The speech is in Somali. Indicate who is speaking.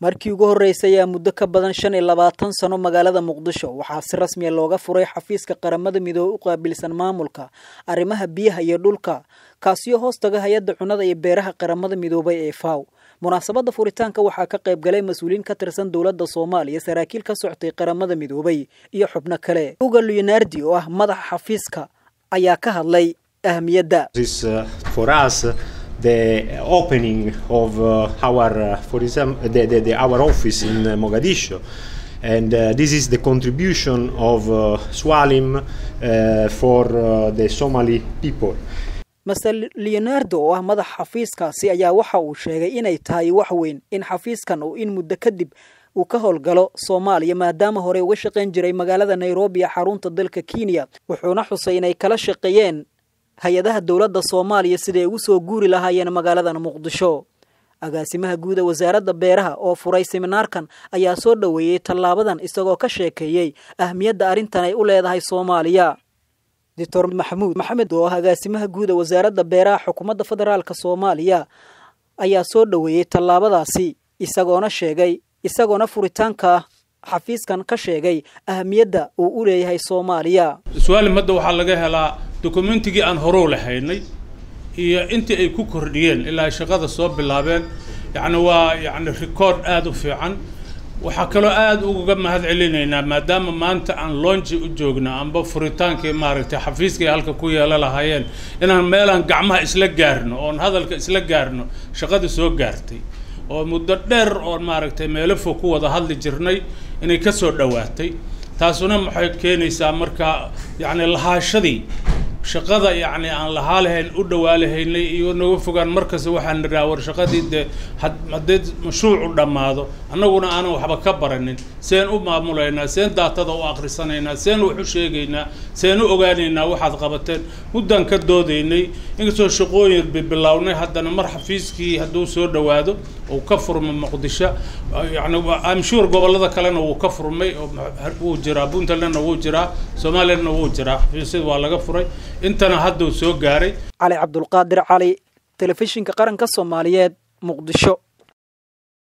Speaker 1: markii ugu horreysay ayaa muddo ka badan shan iyo labaatan sano magaalada muqdisho waxaa si rasmiya looga furay xafiiska qaramada midoobe u qaabilsan maamulka arrimaha biyaha iyo dhulka kaasiyo hoos taga hay-adda cunnada iyo beeraha qaramada midoobay ee faw munaasabadda furitaanka waxaa ka qayb galay mas-uuliyiin ka tirsan dowladda soomaaliya saraakiil ka soctay qaramada midoobay iyo xubno kale uga leonardi oo ah madaxa xafiiska ayaa ka hadlay ahmiyadda
Speaker 2: the opening of uh, our, uh, for example, the, the, the, our office in uh, Mogadishu. And this is the contribution of Swalim for the Somali people.
Speaker 1: master leonardo oo ah madaxa xafiiskaasi ayaa waxa uu sheegay inay tahay wax weyn in xafiiskan uu in muddo kadib uu ka howlgalo soomaaliya maadaama hore uga shaqayn jiray magaalada nairobi ee xarunta dalka kenya wuxuuna xusay inay kala shaqeeyeen hay-adaha dowladda soomaaliya siday ugu soo guuri lahaayeen magaaladan muqdisho agaasimaha guuda wasaaradda beeraha oo furay seminaarkan ayaa soo dhoweeyey tallaabadan isagoo ka sheekeeyey ahmiyadda arrintan ay u leedahay soomaaliya doctor maxamuud maxamed oo ah agaasimaha guuda wasaaradda beeraha xukuumadda federaalk soomaaliya ayaa soo dhoweeyey tallaabadaasi isagoona sheegay isagoona furitaanka xafiiskan ka sheegay ahmiyadda uu u leeyahay soomaaliya
Speaker 3: suaalimadda waxaa laga helaa dokumentigii aan horuu lahaynay iyo intii ay ku kordhiyeen ilaa ay shaqada soo bilaabeen yacni waa yacni record aada u fiican waxaa kaloo aada uga mahad celinaynaa maadaama maanta aan lonji u joogna amba furitaankii maaragtay xafiiskii halka ku yeela lahaayeen inaan meelaan gacmaha isla gaarno oon hadalka isla gaarno shaqada soo gaartay oo muddo dheer oon maaragtay meelo fog ku wada hadli jirnay inay ka soo dhowaatay taasuna maxay keenaysaa marka yacni lahaashadii shaqada yacni aan lahaa lahayn u dhawaa lahaynay iyo naga fogaan markasta waxaan nidhaha war shaqadii dee haddii mashruucu dhammaado annaguna aanan waxba ka baranin seen u maamulaynaa seen daatada u akhrisanaynaa seen wax u sheegaynaa seen u ogaanaynaa waxaad qabateen muddaan ka doodaynay inkastoo shaqooyin bibilownay haddana mar xafiiskii hadduu soo dhowaado uu ka furmo muqdisho yacni amshuur gobollada kalena wuu ka furmay wuu jiraa puntlandna wuu jiraa somalilandna wuu jiraa xafiisyada waa laga furay intana hadduu soo gaaray
Speaker 1: cali cabdulqaadir cali telefishinka qaranka soomaaliyeed muqdisho